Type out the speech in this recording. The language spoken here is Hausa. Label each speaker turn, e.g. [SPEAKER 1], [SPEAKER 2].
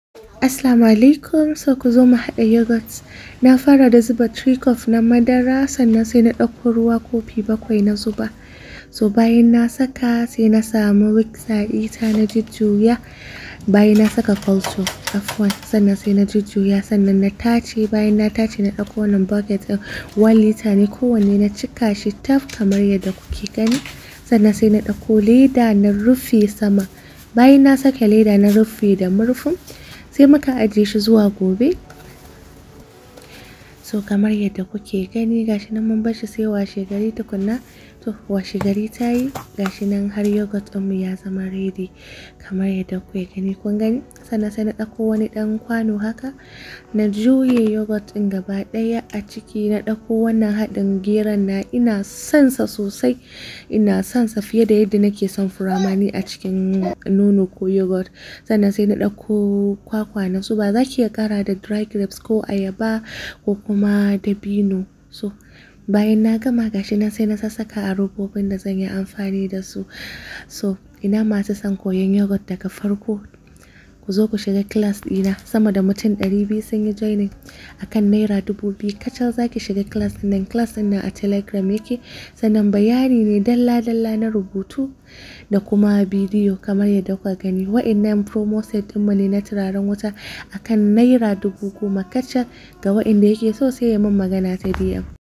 [SPEAKER 1] Assalamu alaikum so ku zo mu haɗa yogurt na fara da zuba 3 cup na madara sannan sai na ɗauko ruwa kofi bakwai na zuba so bayan na saka sai na samu mixer ita na jujjuya bayan na saka culture afwan sannan sai na jujjuya sannan na tace bayan na tace na ɗauko wannan bucket ɗin 1 litre ne kowanne na cika shi taf kamar yadda kuke gani sannan sai na ɗauko leda na rufe sama bayan na saka leda na rufe da murfin sai muka ajiye shi zuwa gobe so kamar yadda kuke gani gashi nan mun bar shi sai washe gari tukunna to washe gari ta yi gashi nan har yogurt ɗinmu ya zama ready kamar yadda kuke gani kun gani sannan sai na ɗauko wani ɗan kwano haka na juye yogurt ɗin gaba ɗaya a ciki na ɗauko wannan haɗin geron na ina son sa sosai ina son sa fiye da yadda nake son furamani a cikin nono ko yogurt sannan sai na ɗauko kwakwa na zuba za ki iya ƙara da dry grapes ko ayaba ko kuma dabino so bayan na gama gashi nan sai na sassaka a robobin da zan yi amfani da su so ina masu son koyon yogurt daga farko ku zo ku shiga class ɗina sama da mutum ɗari biyu sun yi joining akan naira dubu biyu kacal zaki shiga class ɗin nan class ɗin nan a telegram yake sannan bayani ne dalla dalla na rubutu da kuma bidiyo kamar yadda kuka gani wa'innan promo set ɗinmu ne na turaren wuta akan naira dubu goma kacal ga wa'inda yake so sai ya min magana ta DM